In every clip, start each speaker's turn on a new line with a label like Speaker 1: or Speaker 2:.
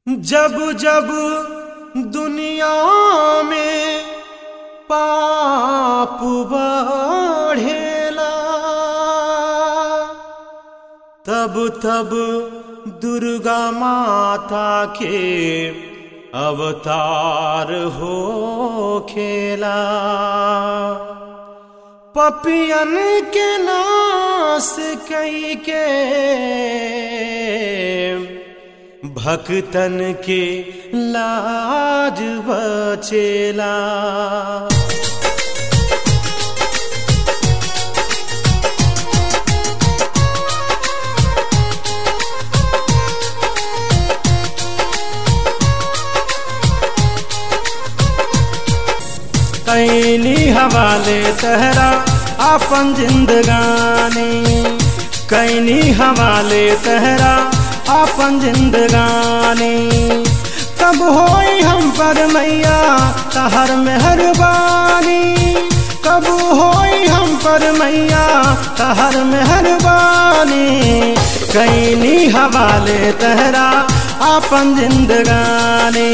Speaker 1: जब जब दुनिया में पाप बढ़ेला तब तब दुर्गा माता के अवतार हो खेला पपियन के नाश कई के भक्तन के लाज बचेला कैनी हवाले तहरा अपन जिंदगानी कैनी हवाले तहरा अपन जिंदगानी कब होई हम पर मैया तहर मेहरबानी कब होई हम पर मैया तहर मेहरबानी कैनी हवाले तहरा अपन जिंदगानी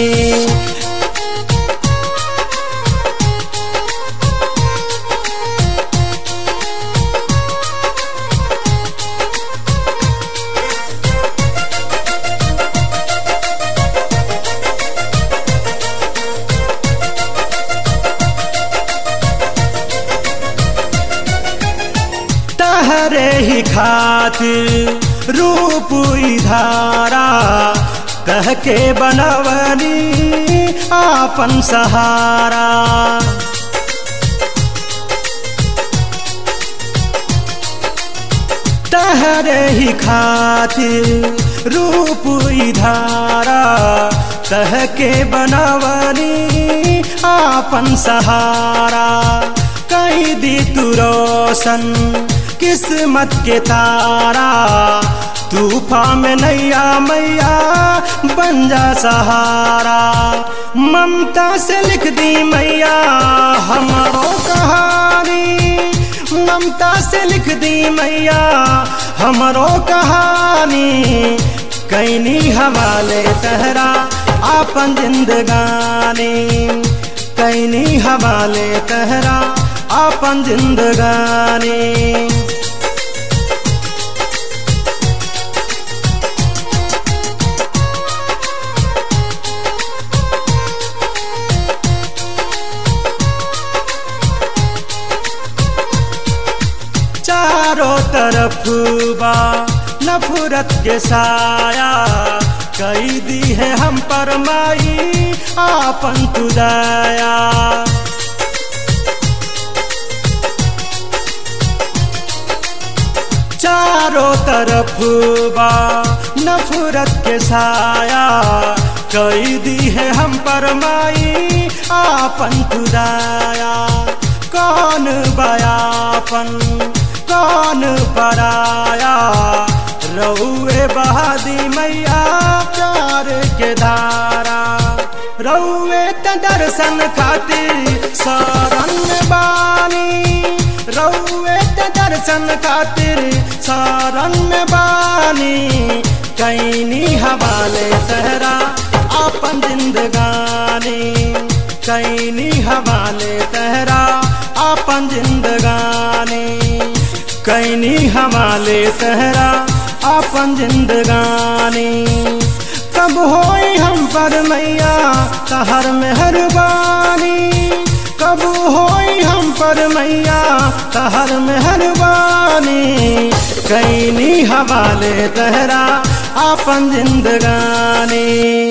Speaker 1: तहरे ही खातिर रूप धारा कह के बनवनी आपन सहारा तहरे ही खातिर रूप धारा कह के बनवनी आपन सहारा कही दी तू रोशन किस्मत के तारा तूफा में नैया मैया बन जा सहारा ममता से लिख दी मैया हमारो कहानी ममता से लिख दी मैया हमारो कहानी कैनी हवाले तहरा आपन जिंदगानी कैनी हवाले तहरा आपन जिंदगानी चारों तरफ बा नफरत के साया कई दी है हम पर माई आपन तुदाया चारों तरफ बा नफरत के साया कई दी है हम पर माई आपन खुदाया कौन बयापन कौन पराया रउए बहादी मैया प्यार के धारा रउए त दर्शन खातिर शरण बानी रउए त दर्शन खातिर शरण बानी कैनी हवाले तहरा अपन जिंदगानी कैनी हवाले तहरा अपन जिंदगानी कैनी हवाले तहरा अपन जिंदगानी कब होई हम पर मैया तहर मेहरबानी कब होई हम पर मैया तहर मेहरबानी कैनी हवाले तहरा अपन जिंदगानी